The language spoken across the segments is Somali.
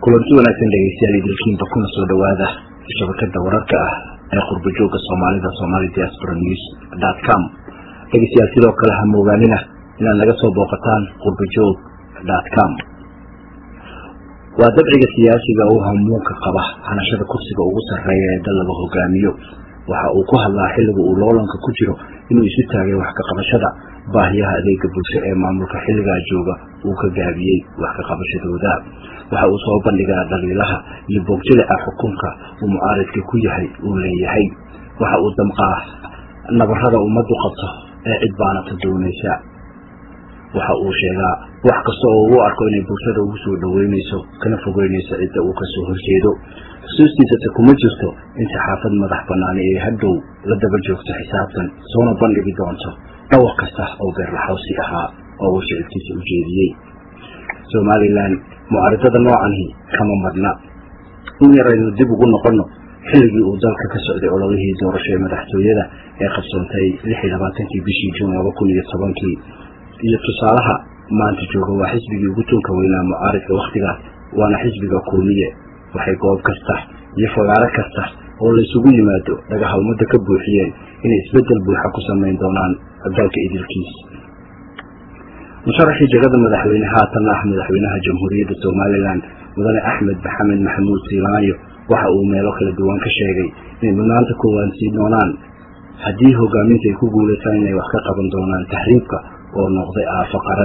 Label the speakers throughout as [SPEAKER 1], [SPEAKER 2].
[SPEAKER 1] kulanti wanaagsan dhegeystayaal idilkiinba kuna soo dhowaada shabakada wararka ah ee qurbajooga soomaalida somali diaspora news dot com dhegeystayaal sidoo kale ha moogaanina inaad naga soo booqataan qurbajoog dot com waa dabciga siyaasiga u hamuunka qaba hanashada kursiga ugu sarreeya ee dal laga hogaamiyo waxa uu ku hadlaa xilliga uu loolanka ku jiro inuu isu taagay wax ka qabashada baahiyaha adeega bulsho ee maamulka xilligaa jooga uu ka gaabiyey wax ka qabashadooda waxa uu soo bandhigaa dhaliilaha iyo boogjilica xukunka uu mucaaridka ku yahay uu leeyahay waxa uu damqaa nabarada ummaddu qabto ee cid baanata doonaysa waxa uu sheegaa wax kasta oo uu arko inay bulshada ugu soo dhoweynayso kana fogeynayso cidda uu kasoo horjeedo xusuustiisase kuma jirto in saxaafad madax banaani ee hadhow la daba joogto xisaabtan soona bandhigi doonto dhawr kasta oo beerlaxawsi ahaa oo uu shicibkiisa u jeediyey somalilan mucaaridada noocani kama madna in yaraynu dib ugu noqono xilligii uu dalka ka socday ololihii doorasho ee madaxtooyada ee qabsoontay lix iyo labaatankii bishii juun laba kun iyo tobankii iyo tusaalaha maanta jooga waa xisbigii ugu tunka weynaa mucaaridka wakhtigaas waana xisbiga kuumiye waxay goob kasta iyo fagaaro kasta oo laysugu yimaado dhagaha ummadda ka buuxiyeen inay isbeddel buuxa ku samayn doonaan dalka idilkiis musharaxii jegada madaxweyne haatanna ah madaxweynaha jamhuuriyadda somalilan mudane axmed maxamed maxamuud siilaanyo waxa uu meelo kala duwan ka sheegay inay mudnaanta koowaad siin doonaan haddii hogaaminta ay ku guulaysaan inay wax ka qaban doonaan taxriibka oo noqday aafo qaran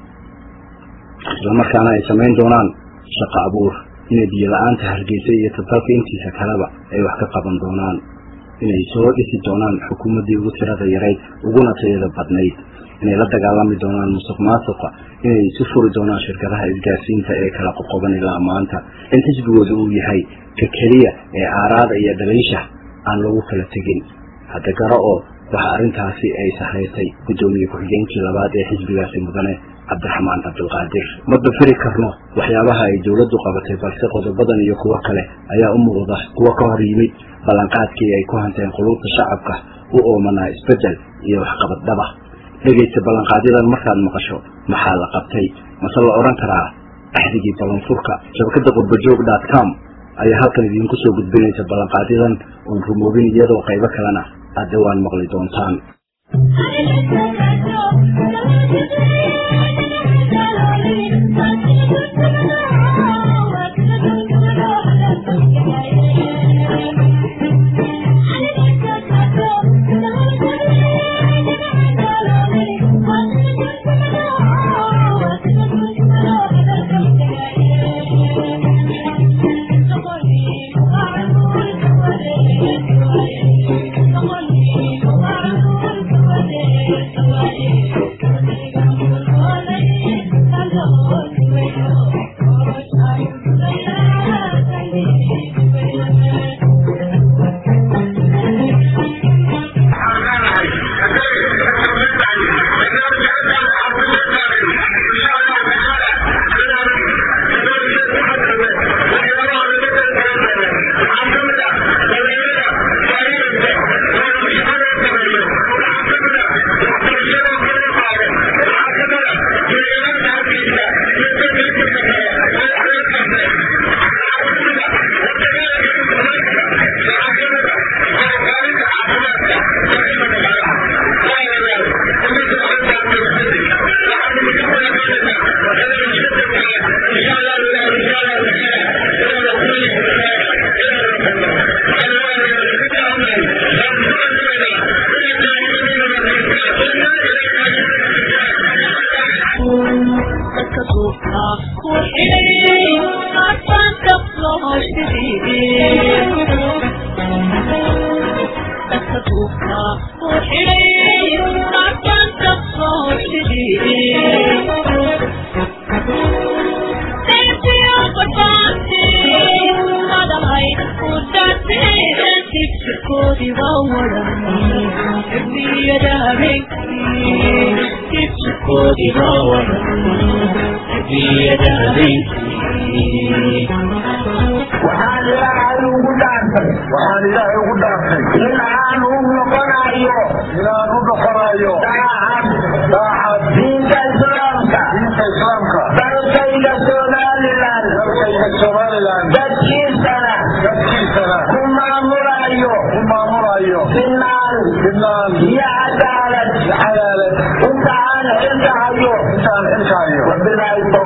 [SPEAKER 1] islamarkaana ay samayn doonaan shaqo abuur inay biyo la-aanta hargeysa iyo tadalka intiisa kaleba ay wax ka qaban doonaan inay soo dhisi doonaan xukuumaddii ugu tirada yarayd uguna tayada badnayd inay la dagaalami doonaan musuq maasuqa inay isu furi doonaan shirkadaha isgaarsiinta ee kala qoqoban ilaa maanta in xisbigooda uu yahay ka keliya ee aaraada iyo dhaliisha aan lagu kala tegin hadda garo oo waxa arrintaasi ay sahaysay guddoomiye ku-xigeenkii labaad ee xisbigaasi mudane cabdiraxmaan cabdilqaadir ma dafiri karno waxyaabaha ay dowladdu qabatay balse qodobadan iyo kuwo kale ayaa u muuqda kuwo ka hor yimid ballanqaadkii ay ku hanteen quluubta shacabka u oomanaa isbeddel iyo waxqabad dhaba dhegaysta ballanqaadyadan markaad maqasho maxaa la qabtay mase la odhan karaa axdigii ballanfurka shabakadda qurbajoog dot com ayaa halkan idiinku soo gudbinaysa ballanqaadyadan oon rumoobin iyadoo qaybo kalena aad dhawaan maqli doontaan
[SPEAKER 2] waxaan ilaahay ugu dhaartay waxaan ilaahay ugu dhaartay in aan u noqonayo inaan u noqonayo daacad daacad diinta islaamka diinta islaamka dalkayga somaliland dalkayga somaliland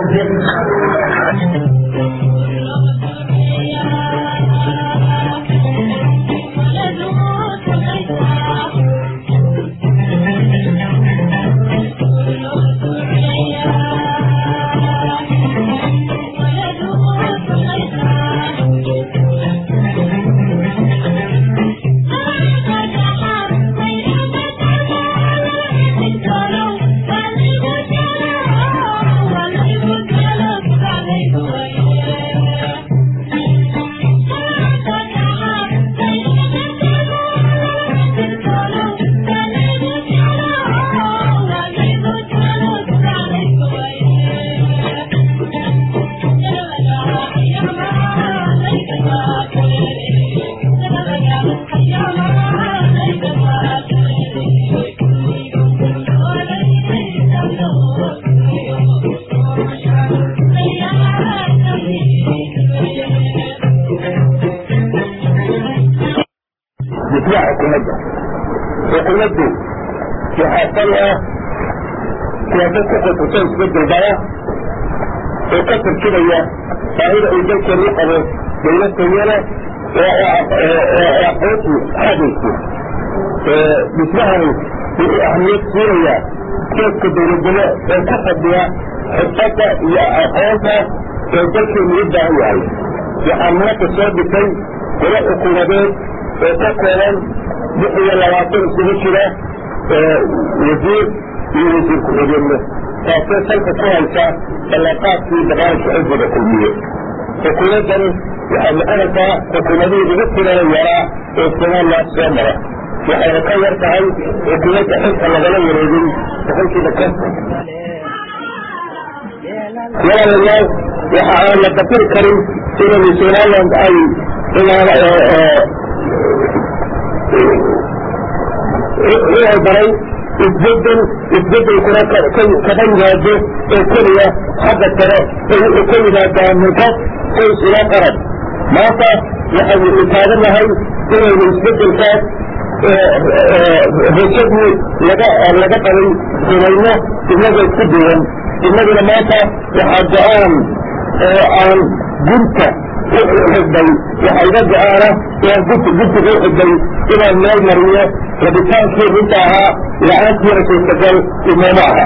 [SPEAKER 2] difaaca xukuumadda xukuumaddu waxaa sal ah siyaasad ku khusustay isbedelbaya oo ka turjumaya baahida uu dalkeenu u qabo dawlad tayale oo aqoontu xadayso dhismahani wuxuu ahmiyad siinaya geedka dawladnimo ee ka fadhiya xirfadda iyo aqoonta ee dalkeenu u baahan yahay waxaa maanta soo dhisay golo xukuumadeed oo ka kooban lix iyo labaatan isugu jira wasiir iyo wasiir ku-xigeenno taasoo salka ku haysa ballanqaadkii barnaamijka xisbiga kulmiye xukuumaddani waxay noqonaysaa xukuumadihii ugu tirada yaraa ee somaliland soo mara waxayna ka yar tahay xukuumadda xilka lagala wareegin boqolkiiba konton walaalayaal waxa aan la dafiri karin inaynu somaliland ay inay baray isbedel isbedelkuna kaba yimaado oo keliya xagga sare ee wuxuu ka yimaadaa minqaf qoys ila qarab maanta waxaynu taaganahay inaynu isbedelkaas rajadii laga laga qabay rumayno inagoo isku duwan inaguna maanta waxaa go-aan oo aan gunta uxidhay waxaa iga go-aana oo gunta guntiga uxidhay inaan meel mariyo rabitaankii runta ahaa la-aantiina suurtagal inooma aha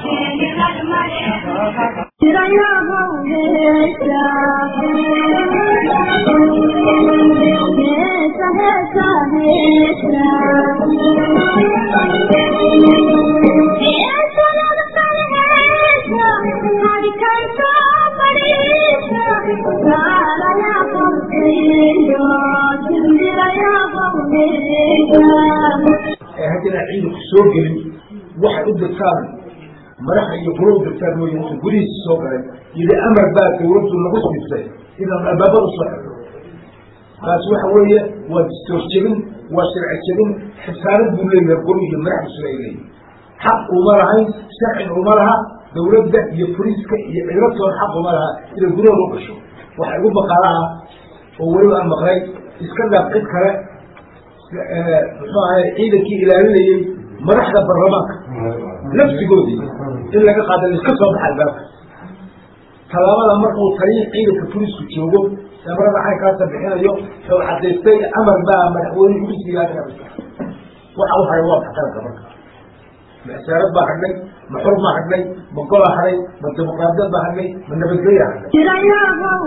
[SPEAKER 3] ee haddana ciidanku soo gelin waxay u dirtaan madaxa iyo guro u dirtaan mooye wuxuu gudihiisa soo galay yidhi amar baa dawladdu nagu siisay inaan albaabada soo xirno taasi waxa weeye waa distoor jebin waa sharci jebin xisaanad buu leeyahay guri iyo madaxdiisu ay leeyihin xaq uma lahayn sharcin uma laha dawladda iyo boliiska iyo ciidantoon xaq uma laha inay gudahooda u gasho waxa igu maqaalaha oo weliba aan maqlay iska dhaaf cid kale muxuu ahay ciidankii ilaalinayey madaxda baarlamaanka nafsigoodii in laga qaada iska soo baxa albaabka tallaabada markuu taliya ciidanka boliisku joogo amarada caynkaasa bixinayo oo cadaystay amar baa madaxweyne ugu siiyaaga waxa u haray waa maxkaranka marka ma isaarad baa hadhnay ma xor baa hadhnay ma golaa hadhay ma dimuqraadiyad baa hadhnay ma nabadgelya hadhnay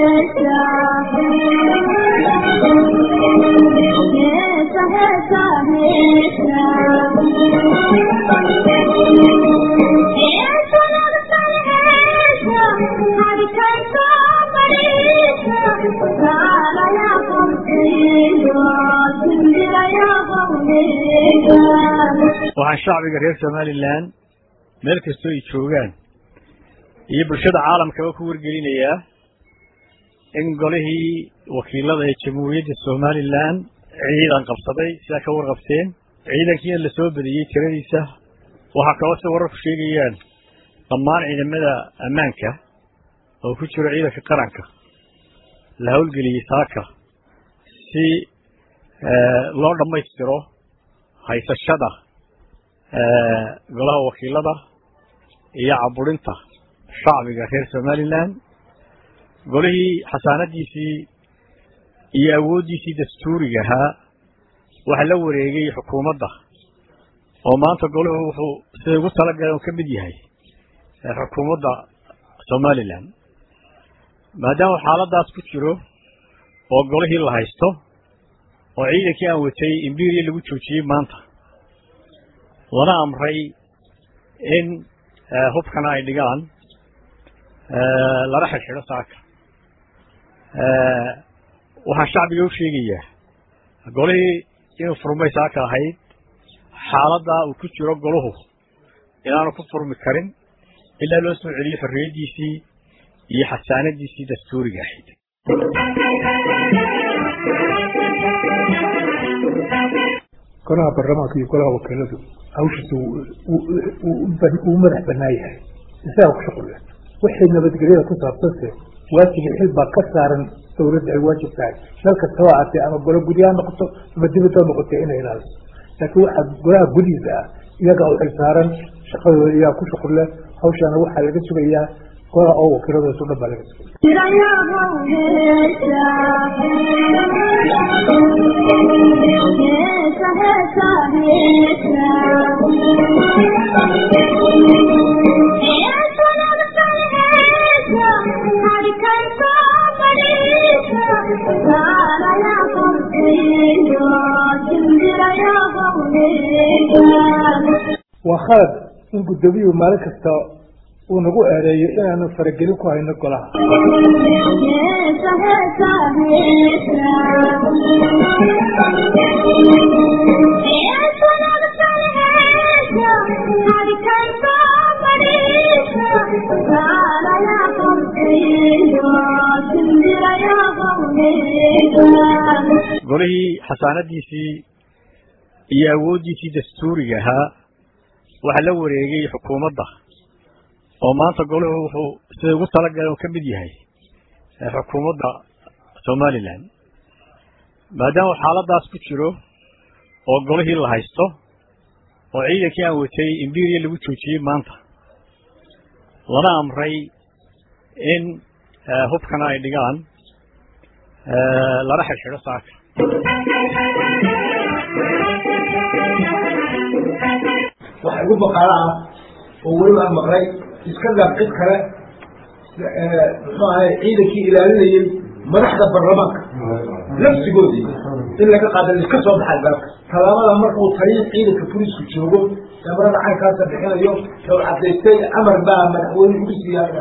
[SPEAKER 4] waxaan shacbiga reer somalilan meel kastoo ay joogaan iyo bulshada caalamkaba ku wargelinayaa in golihii wakiilada ee jamhuuriyadda somalilan ciidan qabsaday sidaa ka warqabteen ciidankiina la soo badiyey tiradiisa waxaa kaloo si wararku sheegayaan dhammaan ciidamada ammaanka oo ku jiro ciidanka qaranka la howlgeliyey saaka si loo dhammaystiro haysashada golaha wakiilada iyo caburinta shacbiga reer somalilan golihii xasaanadiisii iyo awooddiisii dastuuriga ahaa waxaa la wareegay xukuumadda oo maanta golahu wuxuu siday ugu talagaleen uu ka mid yahay xukuumadda somalilan maadaama xaaladaas ku jiro oo golihii la haysto oo ciidankii aan watay imbiria lagu joojiyey maanta lana amray in hubkana ay dhigaan lana xidhxidho saaka waxaan shacbiga u sheegayaa golihii inuu furmay saaka ahayd xaaladdaa uu ku jiro golahu inaanu ku furmi karin ilaa loo soo celiyo xorriyaddiisii iyo xasaanadiisii dastuuriga ahayd
[SPEAKER 5] golaha baarlamaanka iyo golaha wakiiladu hawshiisa uu madax banaan yahay isagaa ku shuqul leh wixii nabadgelyada ku saabsanse waajibi xil baa ka saaran dawladda ay waajib tahay meel kastaba aatee ama golo gudyaha noqoto ama dibadda noqotee inay ilaaliso laakiin waxaa golaha gudihiisa ah iyagaa u xil saaran shaqadooda iyagaa ku shuqul leh hawshaana waxaa laga sugayaa golaha oo wakiiladoosu dhan baa laga sugaya waa khalad in guddoomiyuhu maalin kasta uu nagu eedeeyo inaanu faragelin ku hayno golaha
[SPEAKER 4] golihii xasaanadiisii iyo awooddiisii dastuuriga ahaa waxaa la wareegay xukuumadda oo maanta golahu wuxuu siday ugu talagaleen uu ka mid yahay xukuumadda somalilan maadaama xaaladaas ku jiro oo golihii la haysto oo ciidankii aan watay imbiria lagu joojiyey maanta lana amray in hubkana ay dhigaan lana xidhxidho saaka
[SPEAKER 3] waxa igu baqaalo ah oo weliba aan maqlay iska gaab cid kale muxuu ahay ciidankii ilaalinayay madaxda baarlamaanka nafsigoodii in laga qaada iska soo baxay baabka tallaabada markuu taliya ciidanka booliisku joogo emarada caynkaasa bixinayo oo cadaystay amar baa madaxweyne ugu siiyaa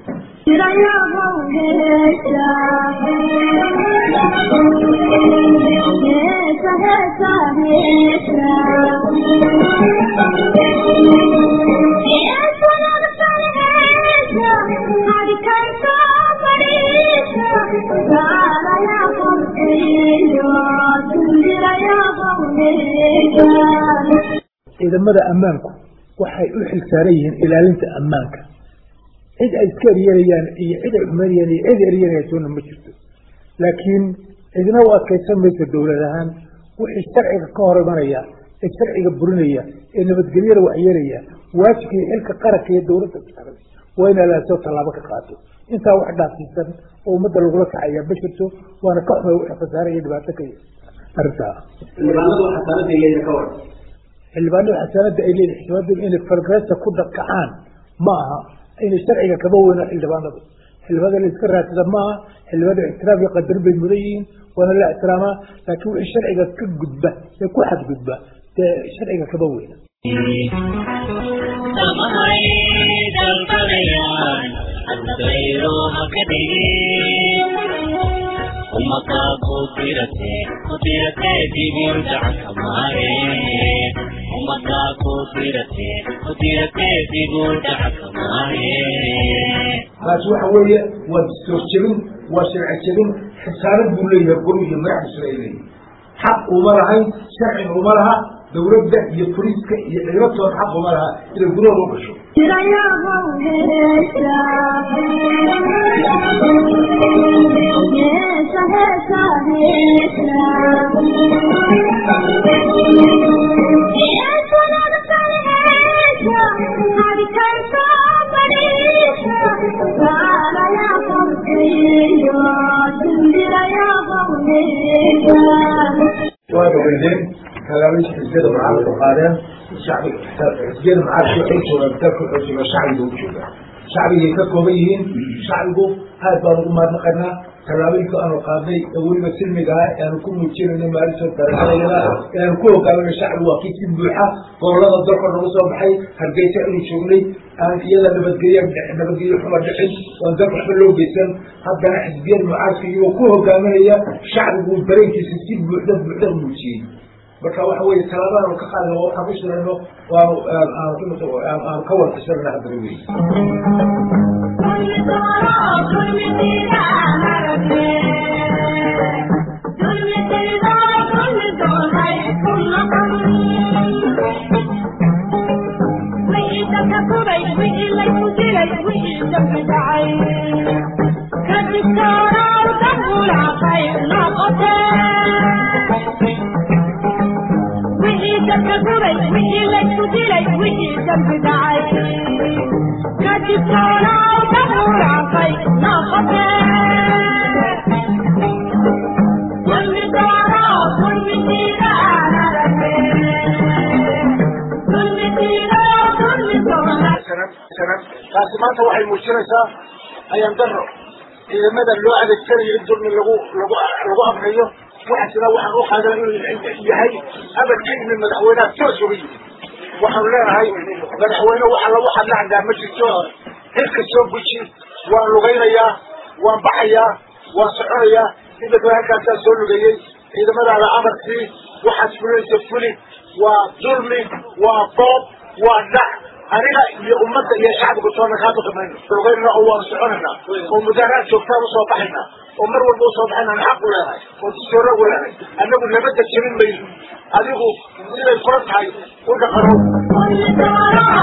[SPEAKER 5] ciidamada ammaanku waxay u xilsaaran yihiin ilaalinta ammaanka cid ay iska eryanayaan iyo cid ay xumeynayaan iyo cid eryanaysoona ma jirto laakiin cidna u adkaysan mayso dowlad ahaan wixii sharciga ka hor imanaya ee sharciga burinaya ee nabadgelyada waxyeelaya waajibka iyo xilka qaranka iyo dowladda saaran waa in alaasoo tallaabo ka qaato intaa wax dhaafsiisan oo ummadda lagula kacaya ma jirto waana ka xumay wixii khasaare iyo dhibaato ka arrintaa xildhibaanada xasaanada ay leeyihin xildhibaanadu inay fargresa ku dhakacaan ma aha inay sharciga kaba weyno xildhibaanadu xildhibaanada la iska raadsada ma aha xildhibaanada ixtiraam iyo qadarin bay mudan yihiin waana la ixtiraamaa laakiin wixii sharciga ka gudba ee ku xadgudba dee sharciga kaba weyna
[SPEAKER 6] umakaa kudirate kudirate dibin gacanka maare umakaa kudirate kudirate dibin gacanka maare
[SPEAKER 3] taasi waxa weeye waa dastuur jebin waa sharci jebin xisaanad buu leeyahay golu iyo madaxdiisuna ay leeyihin xaq uma lahayn sharciga uma laha dowladda iyo boliiska iyo ciidamatoona xaq uma laha inay gudahooda u gasho
[SPEAKER 7] Thank you.
[SPEAKER 3] waa ogeydeen kalaabisha xisbiyada mucaaradka qaadeen shacbiga xisbiyada mucaaradka waxay joogaan dalka wuxuu joogaa shacbiga u joogaa shacbigay ka kooban yihiin shacbigu aad baan ugu mahadnaqaynaa tallaabooyinka aanu qaadnay ee weliba silmiga ah ee aanu ku muujinayno maalinta darajadayada ee aanu ku hogaaminay shacbigu waa kii si buuxa gobolada dalka nagu soo baxay hargeysa inu joognay aan iyada nabadgelya nabadgelyo xuma dhicin oon dalka waxba loo geysan haddana xisbiyada mucaaradka iyagoo ku hogaaminaya shacbigu dareenkiisa si buuxda buuxda muujiyey marka waxa weeye tallaabadaanu ka qaadno waxaan ku shirayno waanu aanu ka warqishanana haddana weyi
[SPEAKER 2] taasi maanta waxay muujinaysaa ayaan daro ciidamada loo adeegsanayo in dulmi lagu lagu lagu amriyo waxaasina waxaan u qaadana inuu yahay amar ka yimid madaxweynaha toos uga yimid waxaanu leenahay madaxweyne waxa lagu hadlacdaa ma jirto xilka soo guji waan lugaynayaa waan baxayaa waan soconayaa inta halkaasaa soo lugeeyey ciidamadaada amarkii waxaad fulinaysa fuli waa dulmi waa boob waa dhac aniga iyo ummadda iyo shacbiga toona kaa baqmayno lugaynana oo waanu soconaynaa oo mudaaraad joogtaan usoo baxaynaa oo mar walba usoo baxaynaan xaq u leenahay oo dastoora u leenahay annagu nabadda jebin mayno adigu siday kula tahay u dhaqanow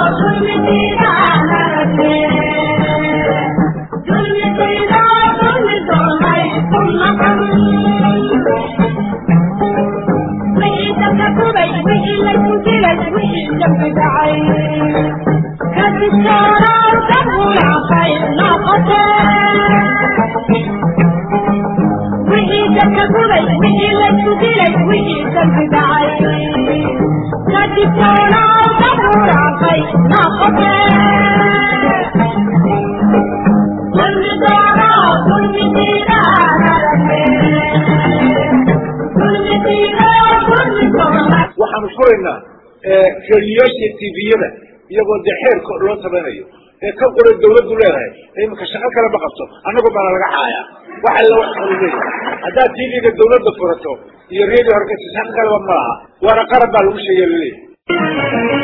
[SPEAKER 2] waxaanu furaynaa radiyoasha tviyada iyagoo dee xeerka loo tabanayo ee ka qoray dawladdu leedahay iminka shaqo kale ma qabto annagu baana laga xaayaa wax alla wax kalu leeyahay haddaad tvga dawladda furato iyo radio horgeysa shaqo kaleba ma laha waana qaran baa lagu sheegay laleeyahay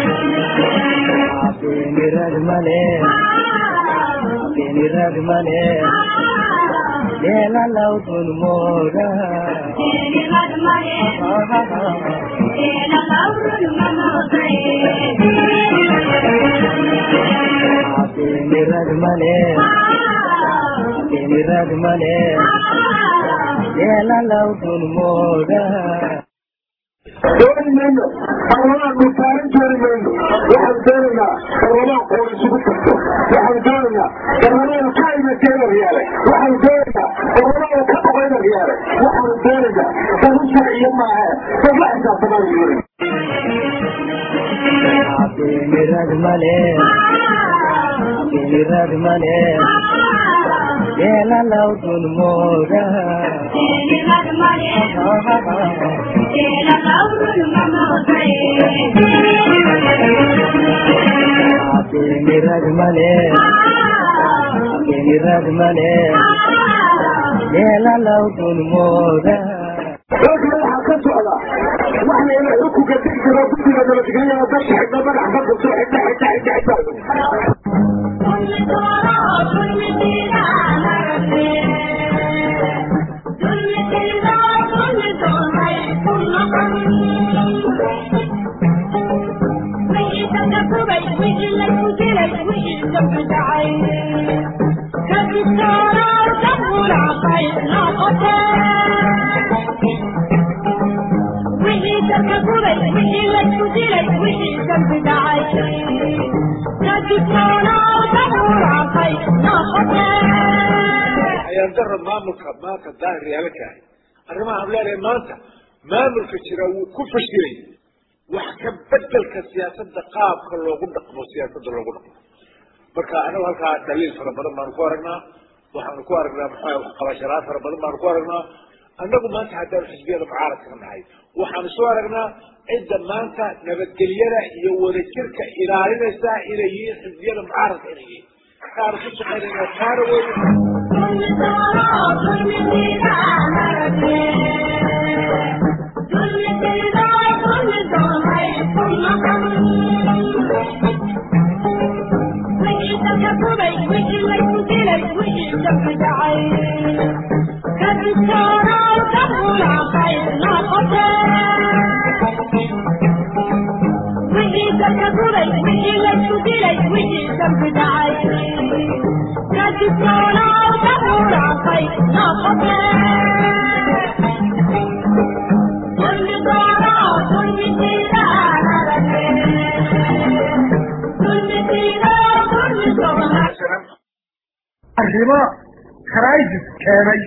[SPEAKER 7] dooni mayno barlamaanku taarin dooni mayno waxaan doonaynaa barlamaan qoor isugu jirto waxaan doonaynaa barlamaan ka imateena riyaale waxaan doonaynaa barlamaan ka qobayna riyaale waxaan doonaynaa dadu sharciyo maahe dad la xisaabtamaan doonay
[SPEAKER 8] mirad male mirad male yela laudun moda mirad male mirad male yela laudun moda
[SPEAKER 7] dalka waxaa ka socda wax layna xukunka degi karo guddiga nabadgelyada dadka xidha madax badda soo xidha xidha xidha xidha
[SPEAKER 2] ayaan daro maamulka maanta daahir yaalakaah
[SPEAKER 3] arrimaha aan leenahay maanta maamulka jira wuu ku fashilay wax ka bedelka siyaasadda qaabka loogu dhaqmo siyaasadda loogu dhaqmo marka anagu halkaa daliil fara badan baanu ku aragnaa waxaanu ku aragnaa maxaa waxqabashalaad fara badan baanu ku aragnaa annagu maanta haddaanu xisbiyada mucaaradka nahay waxaanu soo aragnaa cidda maanta nabadgelyada iyo wadajirka ilaalinaysa inay yihiin xisbiyada mucaaradka inay yihiin kaanu ku shaqaynayna taana wey
[SPEAKER 2] arrimo crisis keenay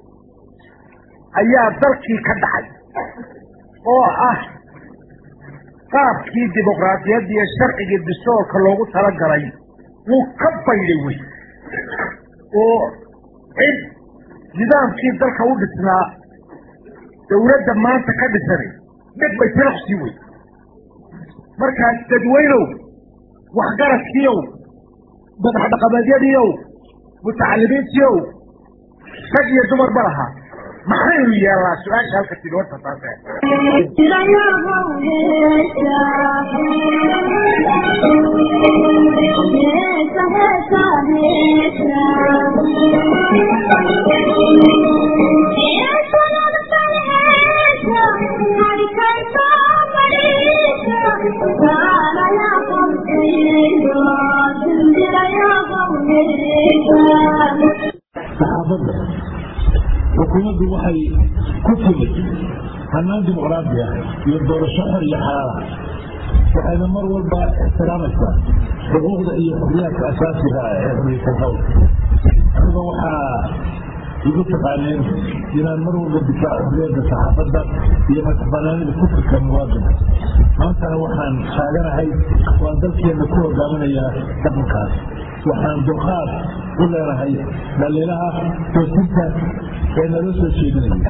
[SPEAKER 2] ayaa dalkii ka dhacay oo ah qaabkii dimuqraadiyadda iyo sharcigii distoorka loogu talagalay wuu ka baydhay wey oo cid nidaamkii dalka u dhisnaa dawladda maanta ka dhisanay dhib bay tilaqsii wey markaas dadweynow waxgaradkiiow madax dhaqameedyadiiow mutacalimiintiiow rag iyo dumar ma laha maxaynu yeelnaa su-aasha halka tidi horta taase
[SPEAKER 9] saxaafadda xukuumaddu waxay ku timid hanaan dimuqraadi ah iyo doorasho xor iyo xalaala waxayna mar walba ixtiraamaysaa xuquuqda iyo xorriyaadka asaasiga ah ee xorriyatan qowlka aniga waxaa igu taqaaneen inaan mar walba difaaco xorriyadda saxaafadda iyo madaxbanaanida kufrika muwaadinka maantana waxaan taaganahay waan dalkeenna ku hogaaminayaa dhaqankaas waxaan dulqaad u leenahay dhaliilaha toosinta ee naloo soo jeedinaya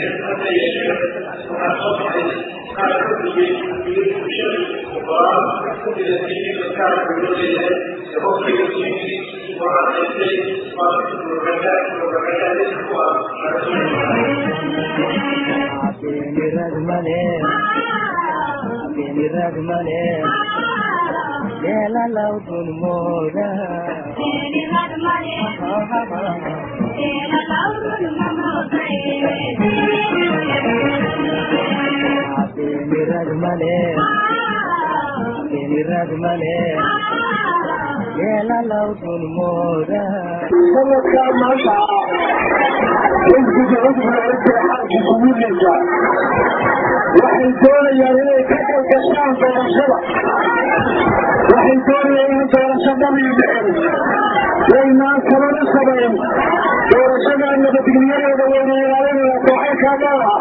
[SPEAKER 8] Abinirad male, abinirad male, Lela laudun moda. Abinirad male, abinirad male, Lela laudun moda.
[SPEAKER 7] sanadkaa maanta xisbiga cudurka xarki kuwiileysa waxay doonayaan inay ka kalgashaan doorashada waxay doonayaan in doorasho dhamiyo dhicin waynaan sabana samayn doorashadaa nabadgelyadeeda wayna ilaalinaya sooxalkaa maaha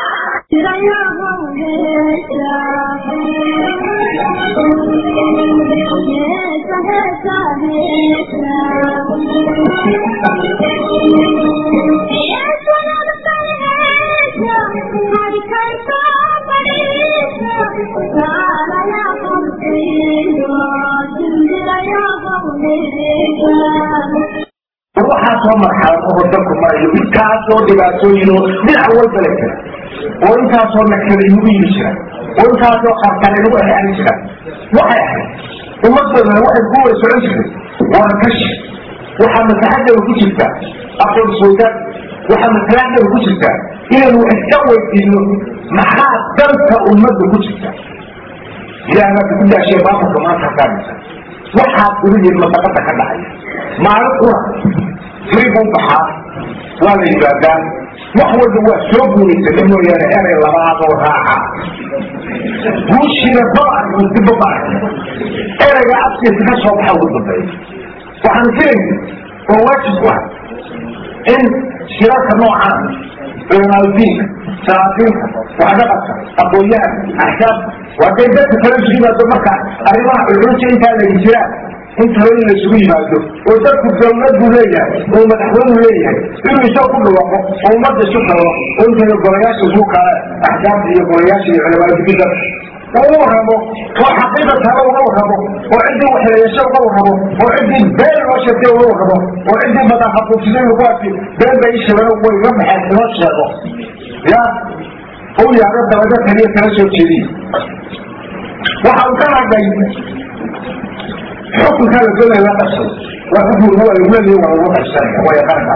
[SPEAKER 2] waxaa soo marxalad oo dalku marayo intaasoo dhibaatooyinoo dhinac walba la jira oo intaasoo nakala inugu yimi jira oo intaasoo qarqar inugu exeani jira waxay ahayd ummaddoodana waxay ku wada socon jirtay warakashi waxaa maslaxadeeda ku jirta aqoon soogaan waxaa maslaxadeeda ku jirta inaynu wax iska weydiino maxaa danta ummadda ku jirta ilaahay baa ku daashay maamulka maanta hakaamisa waxaad ugu yiri masaqada ka dhacaya maalin kuna firi buu baxaa waa la yimaadaa wax walba waa soo guuraysata mooyaane erey labaadoo raaca guushiina daba arko dibba ma arka ereyga afkiisa ka soo baxa ugu dambeeya waxaan filayna oo waajib ku ah in shirarka noocaan culamaadudiinka saraafiinka waxdhaqanka aqoonyahan axkaam waa day dadka kala isu yimaado marka arrimaha culculus intaa la jiraan inta in la isugu yimaado oo dadku dawladdu leeyahay oo madaxweynu leeyahay inuu isoo ku dhawaaqo oo ummadda isu kalo oo intayna golayaasha isu kala axkaamta iyo golayaasha iyo culamaadudiinka oo u waramo oo xaqiiqa taala uga waramo oo ciddii waxyeeleesho uga waramo oo ciddii been loo sheegtay uga waramo oo ciddii madaxaquufsiday kuwaasi been bay isheegeen way iga baxeen inoo sheego ya u yaado dabada kaliya kala soo jeediy waxa uu ka hadlay xukunka la doonaya la qabsado waa xukunka waa lagu leeyahay waa lagu qabsanaya waa yaqaanka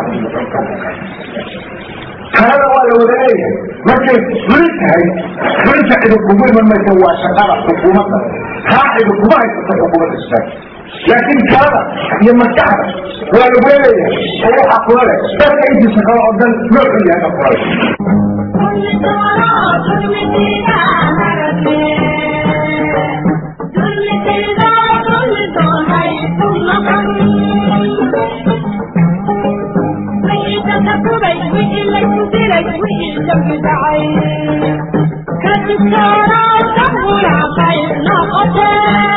[SPEAKER 2] kalada waa la wada leeyahay markay fuli tahay fulinta cidi kugu iman maysa waa shaqada xukuumadda taa cidi kuma haysato xukuumadda islaam laakiin kalada iyo maskaxda waa lagu leeyahay oo waxaa kula leh dadka intiisa kale oo dhan nooxu yahay ka kula leh
[SPEAKER 10] Thank you.